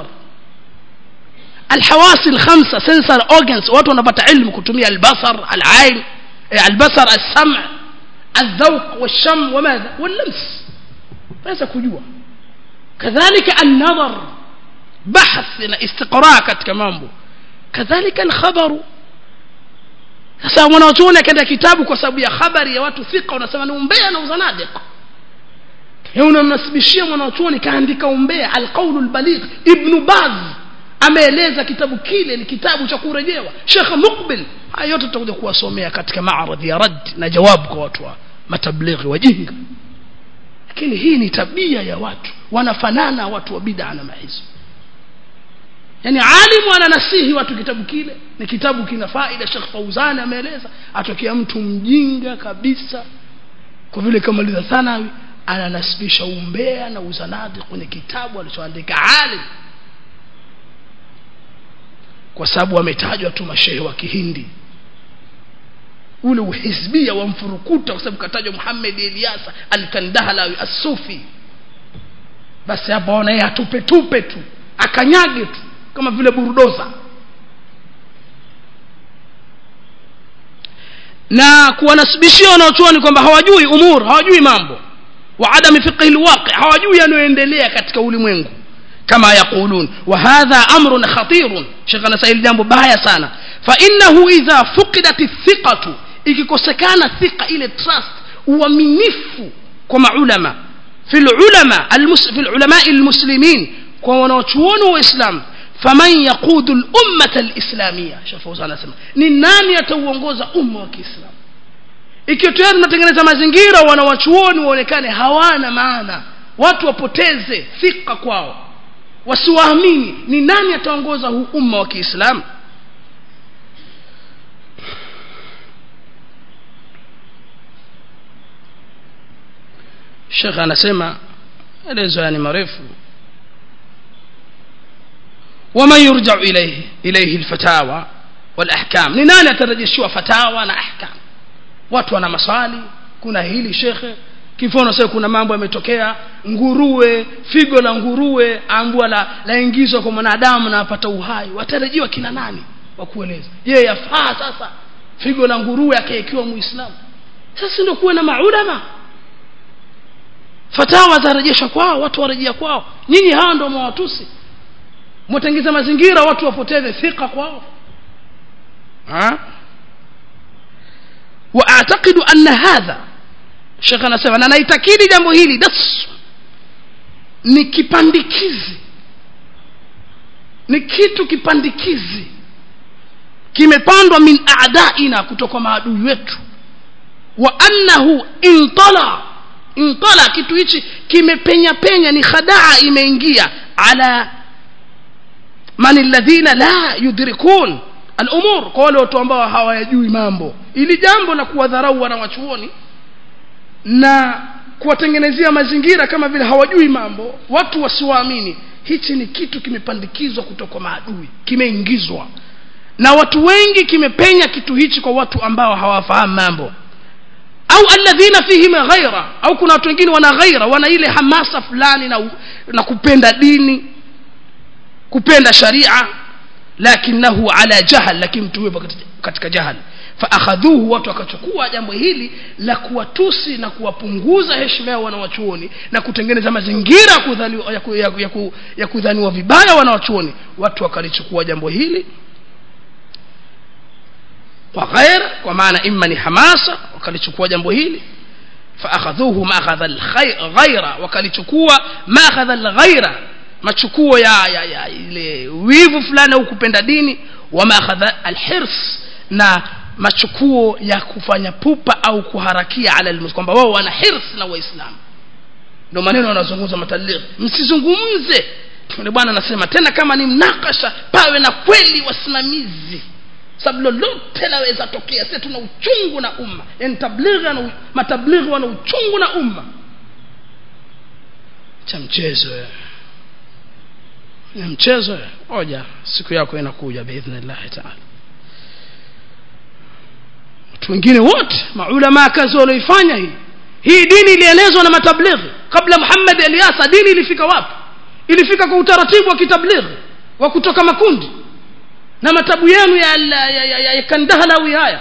الحواس الخمسة سنسر organs watu wanapata ilmu kutumia albasar alain albasar السمع الذوق والشم وماذا واللمس ليس kujua كذلك النظر بحث na استقراء katika mambo كذلك الخبر sasa mwanachuoni akaenda kitabu kwa sababu ya habari ya watu thika unasema ni umbea na uzanadiq unamnasibishia mwanachuoni kaandika umbea alqaulu lbaligh ibnu baz ameeleza kitabu kile ni kitabu cha kurejewa shekh mukbil haya yote tutakuja kuwasomea katika maaradhi ya rad na jawabu kwa watu wa matablighi wajinga lakini hii ni tabia ya watu wanafanana watu wa bid'a na mahizo yani alimu ananasihi watu kitabu kile ni kitabu kina faida Sheikh Fauzani ameeleza atokea mtu mjinga kabisa kwa vile kamaliza thanawi ananasibisha umbea na uzanadi kwenye kitabu alichoandika alim kwa sababu wametajwa tu mashehe wa kihindi ule uhizbia wa mfurukuta kwa sababu katajwa Muhammad Ilyasa al-Kandahalawi as-Sufi basi hapo ona yeye atupe tupe tu akanyage tu kama vile burudoza na kuwanasibishia wanaochuoni kwamba hawajui umur hawajui mambo وعدم فقه الواقع hawajui yanayoendelea katika ulimwengu kama yaqulun wa hadha amrun khatirun shekh anasahili jambo baya sana fa innahu idha fuqidat thiqatu ikikosekana thiqa ile trust uaminifu kwa maulama fi ulama fi ulama almuslimin kwa wanaochuoni wa islam faman yaqudu al-ummata al-islamiyya shafauzana anasema ni nani atauongoza umma wa kiislamu ikiwa tayari tunatengeneza mazingira wanawachuoni waonekane hawana maana watu wapoteze thika kwao wasiwaamini ni nani ataongoza huu umma wa kiislamu shekh anasema elezo yani marefu waman yurjau ilaihi ilaihi lfatawa walahkam ni nani atarejeshiwa fatawa na ahkam watu wana maswali kuna hili shekhe kifono sasa kuna mambo yametokea nguruwe figo la nguruwe ambua la laingizwa kwa mwanadamu na apata uhai watarajiwa kina nani wa kueleza je yafaa sasa figo la nguruwe akaekiwa muislamu sasa ndio kuwe na maulama fatawa zarejeshwa kwao watu warejea kwao nyinyi hawa ndio mwawatusi mwatengeza mazingira watu wapoteze thika kwao ha? واعتقد ان هذا shekh anasema na naitakidi jambo hili das ni kipandikizi ni kitu kipandikizi kimepandwa min adaina kutoka maadui wetu wa annahu intala intala kitu hichi kimepenya penya ni khadaa imeingia ala man alladhina la yudrikun al-umur kwa wale watu ambao hawayajui mambo ili jambo la kuwadharau wanawachuoni na kuwatengenezea mazingira kama vile hawajui mambo watu wasiwaamini hichi ni kitu kimepandikizwa kutoka maadui kimeingizwa na watu wengi kimepenya kitu hichi kwa watu ambao hawafahamu mambo au alladhina fihim ghaira au kuna watu wengine wana ghaira wana ile hamasa fulani na, na kupenda dini kupenda sharia lakinahu ala jahal lakini mtu huyo katika jahal faakhadhuhu watu wakachukua jambo hili la kuwatusi na kuwapunguza heshima yao wanawachuoni na kutengeneza mazingira ya kudhaniwa, ya, ku, ya, ya, ku, ya kudhaniwa vibaya wanawachuoni watu wakalichukua jambo hili kwa ghaira kwa maana imma ni hamasa wakalichukua jambo hili faakhadhuhu maakhadha alghaira wakalichukua maakhadha alghaira machukuo ya, ya, ya ile wivu fulani au kupenda dini wa maakhadha alhirs na machukuo ya kufanya pupa au kuharakia ala almus kwamba wao wana hirs na waislamu ndio maneno wanazungumza matablighi msizungumze yule bwana anasema tena kama ni mnakasha pawe na kweli wasimamizi sababu lolote laweza tokea sisi tuna uchungu na umma yani tablighi na matablighi wana uchungu na umma cha mchezo ni mchezo oja siku yako inakuja biidhnillah taala watu wengine wote maulama kazi walioifanya hii hii dini ilienezwa na matablighi kabla Muhammad Eliasa dini ilifika wapi ilifika kwa utaratibu wa kitablighi wa kutoka makundi na matabu yenu ya, ya, ya, ya, ya kandahlawi haya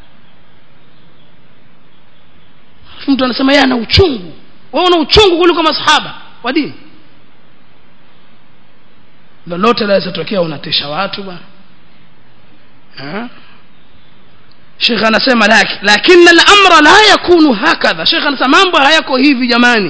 mtu anasema yeye ana uchungu wewe una uchungu kuliko masahaba wa dini lolote laweza tokea unatisha watu bwana Sheikh anasema lakini al-amra la yakunu hakadha Sheikh anasema mambo hayako hivi jamani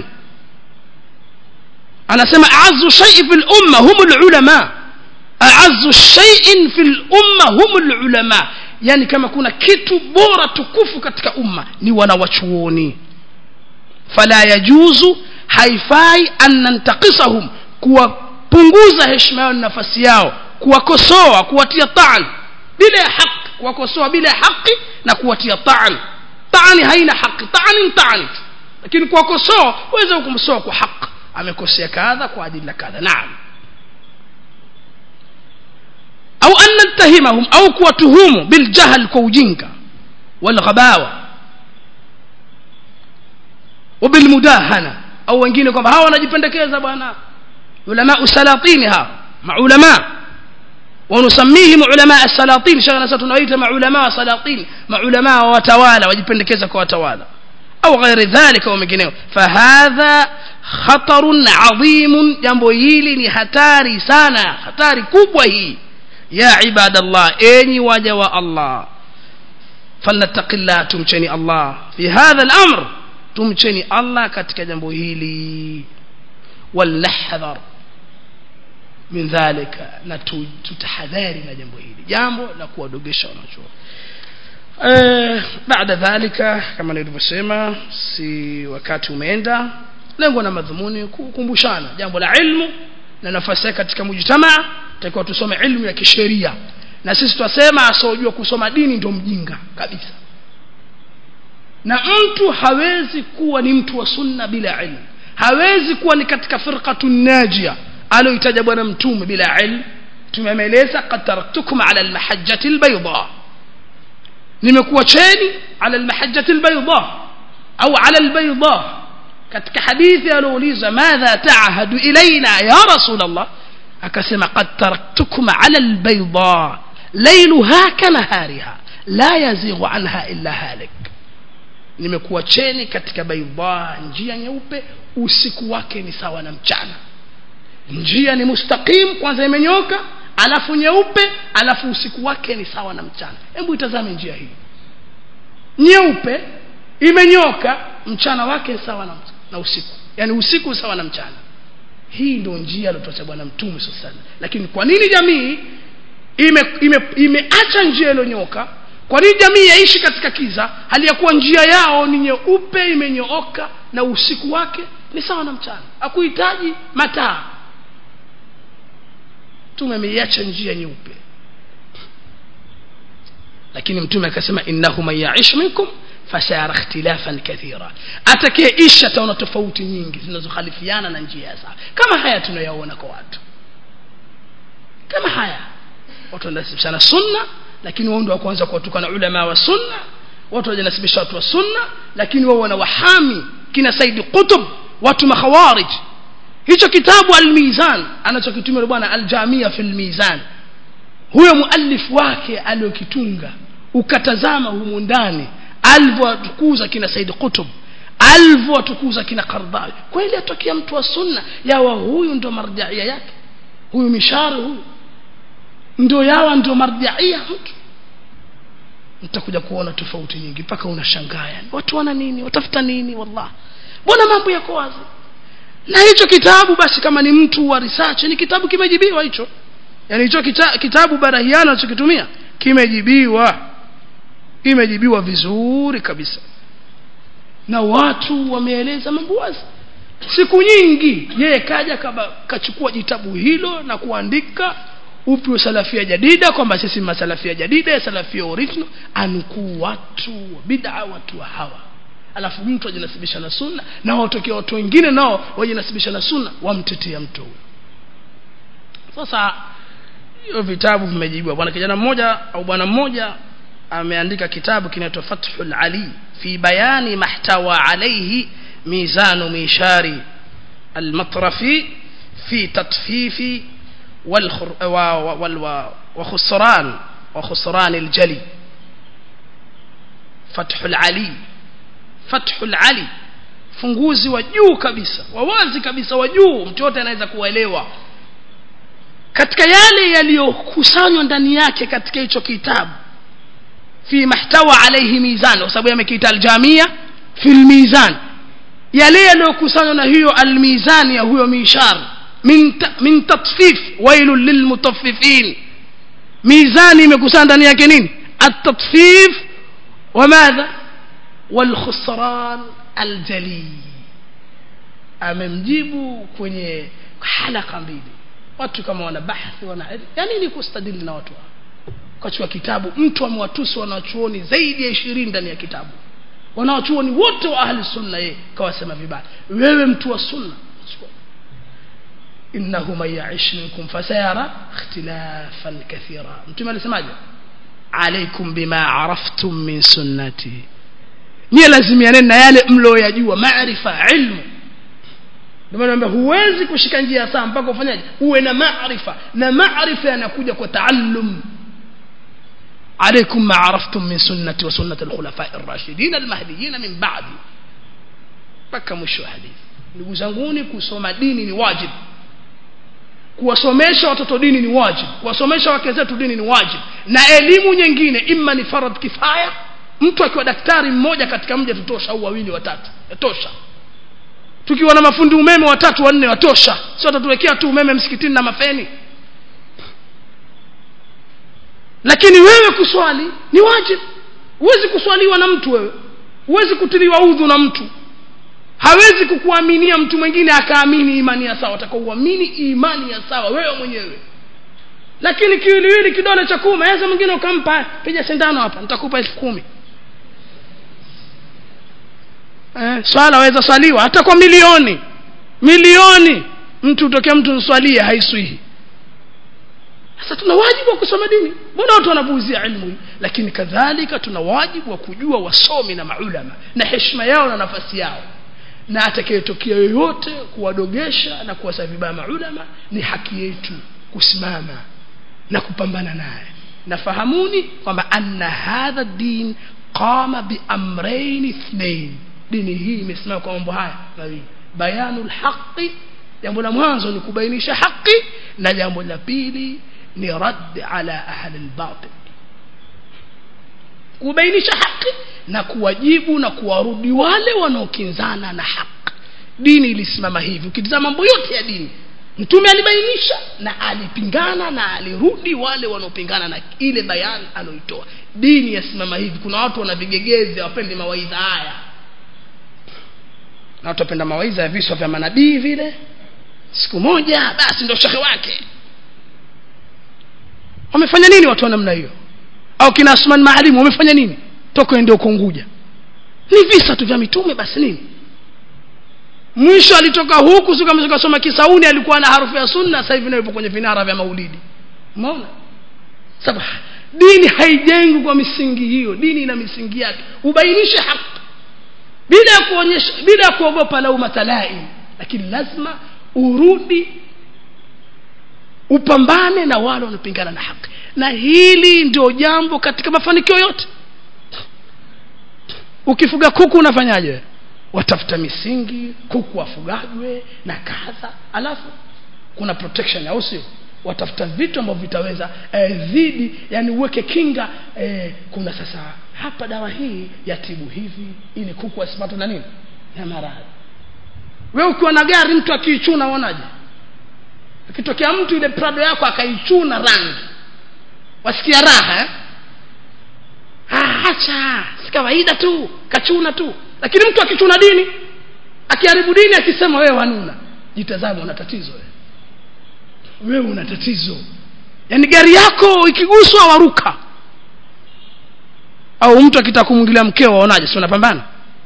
anasema a'azzu shay'in fil umma hum al-ulama a'azzu shay'in fil umma hum al-ulama yani kama kuna kitu bora tukufu katika umma ni wanawachuoni fala yajuzu haifai an nantaqisahum kuwapunguza heshima yao na nafasi yao kuwakosoa kuwatia taan bila haki kuwakosoa bila haki na kuwatia taan taani haina haki taani taani lakini kuwakosoa waweza kumsoa kwa haki amekosea kadha kwa ajili ya kadha naam au an nattahimahum au kuwatuhumu biljahl kwa ujinga walghabawa wabilmudahana au wengine kwamba hawa wanajipendekeza bwana ulama usalatini hawa maulama ونسميهم علماء السلاطين شغلنا ستنويت مع علماء سلاطين مع علماء وتوالى وجipendekeza kwa watawala au ghairi dhalika au mengineo fahadha khatarun adhimun jambo hili ni hatari sana hatari kubwa hii ya ibadallah enyi waja wa allah falnattaqillah tumcheni allah fi hadha al-amr tumcheni allah katika jambo hili walnahdhar min dhalika na tutahadhari na jambo hili jambo la kuwadogesha wanachuo eh baada dhalika kama nilivyosema si wakati umeenda lengo na madhumuni kukumbushana jambo la ilmu na nafasi yake katika mujtamaa takiwa tusome ilmu ya kisheria na sisi twasema asiojua kusoma dini ndio mjinga kabisa na mtu hawezi kuwa ni mtu wa sunna bila ilmu hawezi kuwa ni katika firqatu najia aloitaja bwana mtume bila ilmu tumemeleza qad taraktukum ala almahajjati albayda nimekuwa cheni ala almahajjati albayda au ala albayda katika hadithi aliouliza madha taahadu ilaina ya rasul allah akasema qad taraktukum ala albayda lailuha kanahariha la yazighu anha illa halik nimekuwa cheni katika baidha njia nyeupe usiku wake ni sawa na mchana njia ni mustaqim kwanza imenyoka alafu nyeupe alafu usiku wake ni sawa na mchana hebu itazame njia hii nyeupe imenyoka mchana wake sawa na, na usiku yani usiku sawa na mchana hii ndio njia aliyotoa bwana mtume sasa lakini kwa nini jamii imeacha ime, ime, ime njia iliyonyoka kwa nini jamii yaishi katika kiza hali ya kuwa njia yao ni nyeupe imenyooka na usiku wake ni sawa na mchana hakuhitaji mataa mtume ameiacha njia nyeupe lakini mtume akasema innahu man yaish minkum fasara ikhtilafan kathira atakayeishi ataona tofauti nyingi zinazokhalifiana na njia sawa kama haya tunayaona kwa watu kama haya watu wanasibishana sunna lakini wao ndio wa kwanza kuwatukana ulama wa sunna watu wajanasibisha watu wa sunna lakini wao wana wahami kina Said Qutb watu makhawarij hicho kitabu al-Mizan anachokitumia bwana al-Jamia fil Mizan huyo muallif wake aliyokitunga ukatazama humu ndani alivyowatukuza kina Said Qutb alivyowatukuza kina Qardawi kweli atokea mtu wa sunna yawa huyu ndo marjaia yake huyu mishari huyu ndio yawa ndio marjaia mtu mtakuja kuona tofauti nyingi mpaka unashangaa yani watu wana nini watafuta nini wallah mbona mambo yako wazi na hicho kitabu basi kama ni mtu wa research ni kitabu kimejibiwa hicho yani hicho kita, kitabu barahiana anachokitumia kimejibiwa kimejibiwa vizuri kabisa na watu wameeleza mambo wazi siku nyingi yeye kaja kaba, kachukua jitabu hilo na kuandika upi wa salafia jadida kwamba sisi masalafia jadida ya salafia original anukuu watu wa bid'a watu wa hawa alafu mtu ajinasibisha na sunna na watokea watu wengine nao wajinasibisha na sunna wamtetea mtu huyo sasa hiyo vitabu vimejibiwa bwana kijana mmoja au bwana mmoja ameandika kitabu kinaitwa Fathul Ali fi bayani mahtawa alayhi mizanu mishari المطرفي في تطفيف والخر وخسران وخسران الجلي فتح العلي فتح العلي funguzi wa juu kabisa wa wazi kabisa wa juu mtu yote anaweza kuelewa katika yale yaliyokusanywa ndani yake katika hicho kitabu fi mahtawa alayhi mizan kwa sababu yamekiita aljamia fi almizan yale yaliyokusanywa na hiyo almizan ya huyo mishar min min tatfif wailul lilmutaffifin mizani imekusanya ndani yake nini at-tatfif wa madha wal khusran aljali amemjibu kwenye halaka mbili watu kama wana bahthi wana yani ni kustadili na watu kachukua kitabu mtu amewatusi wanachuoni zaidi ya ishirini ndani ya kitabu wanawachuoni wote wa ahli sunna yeye kawasema vibaya wewe mtu wa sunna innahu man ya'ish minkum fasayara ikhtilafan kathira mtume alisemaje alaikum bima araftum min sunnati nyie lazimianeni na yale mlioyajua maarifa ilmu ndio maana naambia huwezi kushika njia sawa mpaka ufanyaje uwe na maarifa na maarifa yanakuja kwa taallum عليكم ما عرفتم من سنتي وسنة الخلفاء الراشدين المهديين من بعدي mpaka mwisho wa hadithi ndugu zanguni kusoma dini ni wajibu kuwasomesha watoto dini ni wajibu kuwasomesha wake zetu dini ni wajibu na elimu nyingine imma ni farad kifaya mtu akiwa daktari mmoja katika mji tutosha au wawili watatu yatosha tukiwa na mafundi umeme watatu wanne watosha sio tatuwekea tu umeme msikitini na mafeni lakini wewe kuswali ni wajibu huwezi kuswaliwa na mtu wewe huwezi kutiliwa udhu na mtu hawezi kukuaminia mtu mwingine akaamini imani ya sawa atakaouamini imani ya sawa wewe mwenyewe lakini kiwiliwili kidole cha kume aweza mwingine ukampa piga sindano hapa nitakupa elfu kumi eh, swala waweza swaliwa hata kwa milioni milioni mtu utokea mtu nswalie haiswihi sasa tuna wajibu wa kusoma dini mbona watu wanapuuzia ilmu hii lakini kadhalika tuna wajibu wa kujua wasomi na maulama na heshima yao na nafasi yao na atakayetokea yoyote kuwadogesha na kuwasa vibaya maulama ni haki yetu kusimama na kupambana naye nafahamuni kwamba anna hadha din qama biamrain ithnain dini hii imesimama kwa mambo haya mawili bayanu lhaqi jambo la mwanzo ni kubainisha haki na jambo la pili ni radd ala ahli lbatil kubainisha haki na kuwajibu na kuwarudi wale wanaokinzana na haki dini ilisimama hivi ukitizama mambo yote ya dini mtume alibainisha na alipingana na alirudi wale wanaopingana na ile bayani aloitoa dini yasimama hivi kuna watu wana vigegezi wapendi mawaidha haya na watu wapenda mawaidha ya viswa vya manabii vile siku moja basi ndio shehe wake wamefanya nini watu wa namna hiyo au kina Asman Maalimu wamefanya nini toka ndio kunguja ni visa tu vya mitume basi nini mwisho alitoka huku sikasoma kisauni alikuwa na harufu ya sunna sasa hivi yupo kwenye vinara vya maulidi umeona sababu dini haijengwi kwa misingi hiyo dini ina misingi yake ubainishe haki bila ya kuonyesha bila ya kuogopa lauma talaim lakini lazima urudi upambane na wale wanaopingana na haki na hili ndio jambo katika mafanikio yote ukifuga kuku unafanyaje watafuta misingi kuku wafugajwe na kadha alafu kuna protection au sio watafuta vitu ambavyo vitaweza eh, dhidi yani uweke kinga eh, kuna sasa hapa dawa hii yatibu hivi ili kuku asipatwe na nini na maradhi we ukiwa na gari mtu akiichuna uonaje akitokea mtu ile prado yako akaichuna rangi wasikia raha eh? ah, acha si kawaida tu kachuna tu lakini mtu akichuna dini akiharibu dini akisema wewe wanuna jitazame una tatizo wewe wewe una tatizo yaani gari yako ikiguswa waruka au mtu akitaka kumwingilia mkeo waonaje si unapambana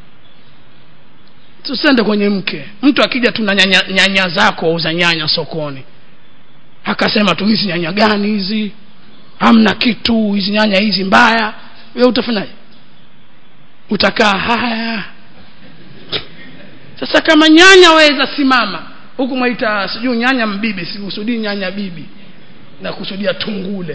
tusende kwenye mke mtu akija tu na nyanya, nyanya zako wauza nyanya sokoni akasema tu hizi nyanya gani hizi hamna kitu hizi nyanya hizi mbaya wewe utafanyaje utakaa haya sasa kama nyanya waweza simama huku mwaita sijui nyanya mbibi sikusudii nyanya bibi na kusudia tungule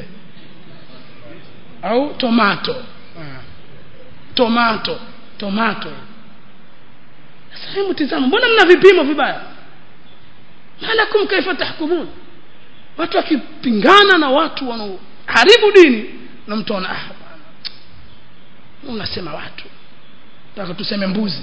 au tomato ha. tomato tomato sasa hebu tizama mbona mna vipimo vibaya malakum kaifa tahkumun watu wakipingana na watu wanaoharibu dini na mtu ana ah bwana unasema watu nataka tuseme mbuzi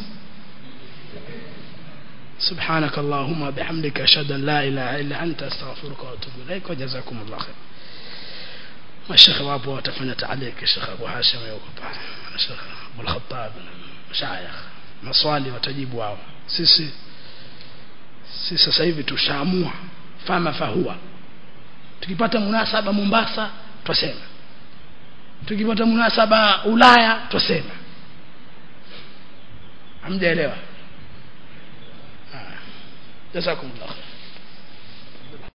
سبحانك اللهم وبحمدك أشهد أن لا إله إلا أنت أستغفرك وأتوب إليك وجزاكم الله خير الشيخ أبو وتفنت عليك الشيخ أبو هاشم يوقف الشيخ أبو الخطاب مشايخ maswali watajibu wao sisi sisi sasa hivi tushaamua fama fahua tukipata munasaba Mombasa twasema tukipata munasaba Ulaya twasema hamjaelewa jazakumullah